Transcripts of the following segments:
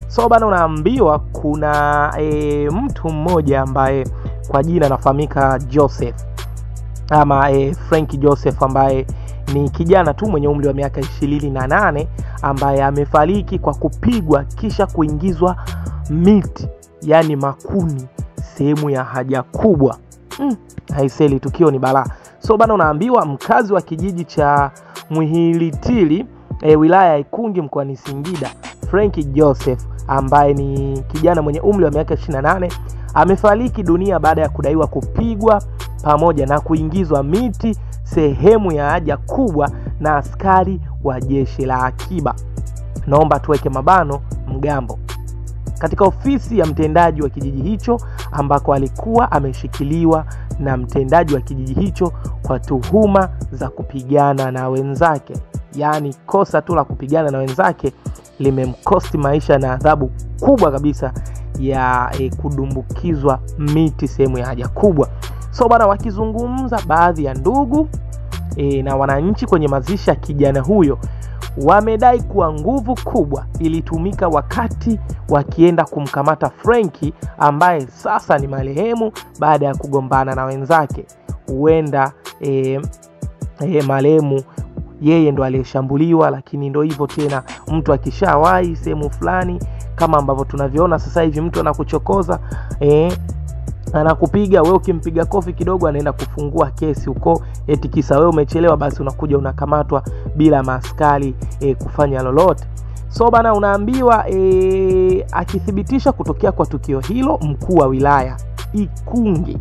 so bana unaambiwa kuna e, mtu mmoja ambaye kwa jina anafahamika joseph ama e, frank joseph ambaye ni kijana tu mwenye umri wa miaka ishirini na nane ambaye amefariki kwa kupigwa kisha kuingizwa miti yaani makuni sehemu ya haja kubwa mm, haiseli tukio ni balaa so bana unaambiwa mkazi wa kijiji cha mwihilitili e, wilaya ya ikungi mkoani singida franki joseph ambaye ni kijana mwenye umri wa miaka 28 amefariki dunia baada ya kudaiwa kupigwa pamoja na kuingizwa miti sehemu ya haja kubwa na askari wa jeshi la akiba naomba tuweke mabano mgambo katika ofisi ya mtendaji wa kijiji hicho ambako alikuwa ameshikiliwa na mtendaji wa kijiji hicho kwa tuhuma za kupigana na wenzake yaani kosa tu la kupigana na wenzake limemkosti maisha na adhabu kubwa kabisa ya e, kudumbukizwa miti sehemu ya haja kubwa so bana wakizungumza baadhi ya ndugu e, na wananchi kwenye mazishi ya kijana huyo wamedai kuwa nguvu kubwa ilitumika wakati wakienda kumkamata frenki ambaye sasa ni marehemu baada ya kugombana na wenzake huenda e, e, marehemu yeye ndo aliyeshambuliwa lakini ndo hivyo tena mtu akishawahi sehemu fulani kama ambavyo tunavyoona sasa hivi mtu anakuchokoza e, anakupiga we ukimpiga kofi kidogo anaenda kufungua kesi huko eti kisa we umechelewa basi unakuja unakamatwa bila maaskari e, kufanya lolote so bana unaambiwa e, akithibitisha kutokea kwa tukio hilo mkuu wa wilaya ikungi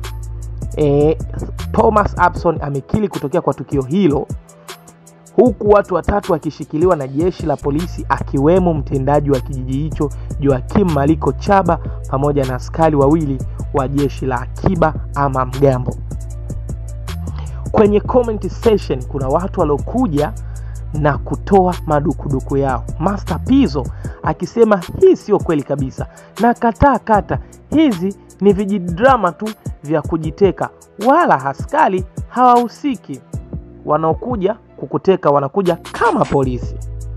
e, thomas abson amekili kutokea kwa tukio hilo huku watu watatu wakishikiliwa na jeshi la polisi akiwemo mtendaji wa kijiji hicho joakim maliko chaba pamoja na askari wawili wa jeshi la akiba ama mgambo kwenye comment session kuna watu waliokuja na kutoa madukuduku yao master pizo akisema hii sio kweli kabisa na kataa kata hizi ni vijidrama tu vya kujiteka wala askari hawahusiki wanaokuja kukuteka wanakuja kama polisi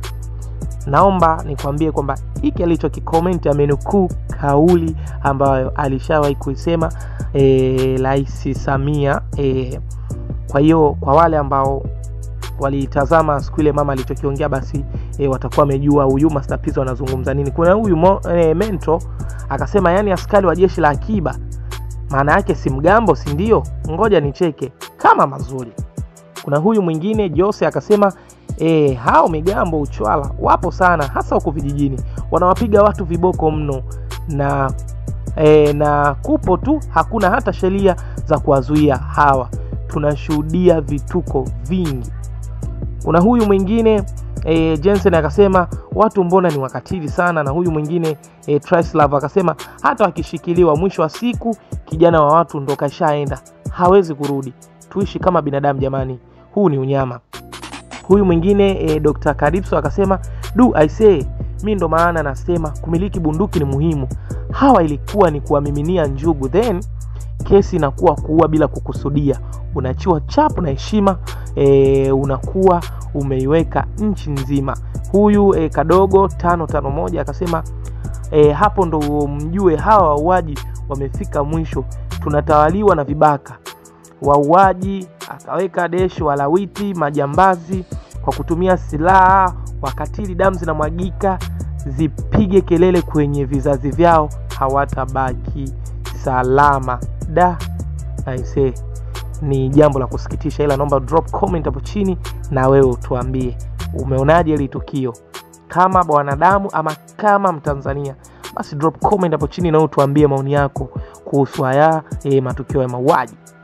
naomba nikwambie kwamba hiki alichokikomenti amenukuu kauli ambayo alishawahi kuisema rais e, samia e, kwa hiyo kwa wale ambao walitazama siku ile mama alichokiongea basi e, watakuwa wamejua huyu mastapizo anazungumza nini kuna huyu mo, e, mento akasema yani askari wa jeshi la akiba maana yake si mgambo si ndio ngoja nicheke kama mazuri kuna huyu mwingine jose akasema e, hao migambo uchwala wapo sana hasa huko vijijini wanawapiga watu viboko mno na e, na kupo tu hakuna hata sheria za kuwazuia hawa tunashuhudia vituko vingi kuna huyu mwingine e, jensen akasema watu mbona ni wakatili sana na huyu mwingine e, trislav akasema hata wakishikiliwa mwisho wa siku kijana wa watu ndo kashaenda hawezi kurudi tuishi kama binadamu jamani huu ni unyama huyu mwingine e, dr karipso akasema du aisee mi ndo maana nasema kumiliki bunduki ni muhimu hawa ilikuwa ni kuwamiminia njugu then kesi inakuwa kuua bila kukusudia unachiwa chapu na heshima e, unakuwa umeiweka nchi nzima huyu e, kadogo tano tano moja akasema e, hapo ndo mjue hawa wauaji wamefika mwisho tunatawaliwa na vibaka wauaji akaweka deshi walawiti majambazi kwa kutumia silaha wakatili damu zinamwagika zipige kelele kwenye vizazi vyao hawatabaki salama da aisee ni jambo la kusikitisha ila naomba drop comment hapo chini na wewe utuambie umeonaje hili tukio kama bwanadamu ama kama mtanzania basi drop comment hapo chini na utuambie maoni yako kuhusu haya e, matukio ya mauaji